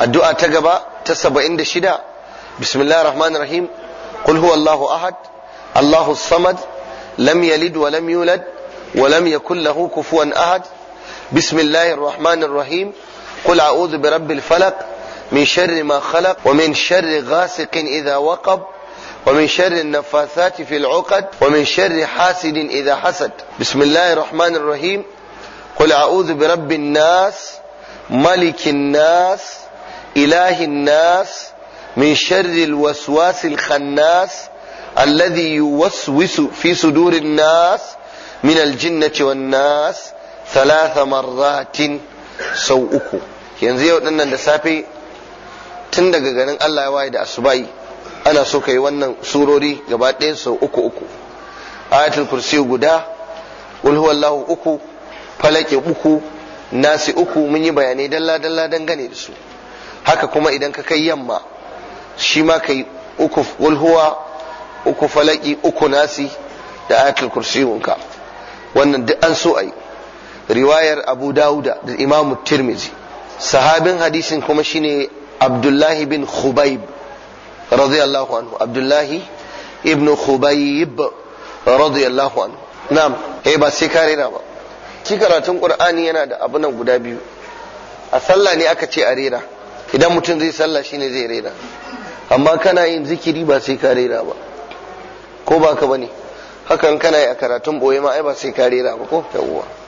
addu'a ta gaba ta 76 bismillahir rahmanir rahim qul huwallahu ahad allahu samad lam yalid wa lam yulad wa lam yakul lahu kufuwan ahad bismillahir rahmanir rahim قل أعوذ برب الفلق من شر ما خلق ومن شر غاسق إذا وقب ومن شر النفاثات في العقد ومن شر حاسد إذا حسد بسم الله الرحمن الرحيم قل أعوذ برب الناس ملك الناس إله الناس من شر الوسواس الخناس الذي يوسوس في صدور الناس من الجنة والناس ثلاث مرات سوءكم yanzu yau dinnan da safe tun daga ganin Allah ya waye da asubai ana so ka yi wannan surori gaba ɗayan sau uku uku ayatul kursi guda qul huwallahu uku falaki uku nasi uku mun yi bayanai dalla dalla dangane da su haka kuma idan ka kai yamma shi ma kai uku qul huwa uku falaki uku nasi da ayatul kursi ka wannan duk an so ayi riwayar abu dauda da imamu tirmizi sahabin hadisin kuma shine abdullahi bin khubayb radiyallahu anhu abdullahi ibn khubayb radiyallahu anhu na'am eh ba sai ka rera ba shi karatun qur'ani yana da abu nan guda biyu a sallah ne aka ce a rera idan mutum zai sallah shine zai rera amma kana yin zikiri ba sai ka rera ba ko ba ka bane hakan kana yi a karatun boye ma ai ba sai ka rera ba ko yawwa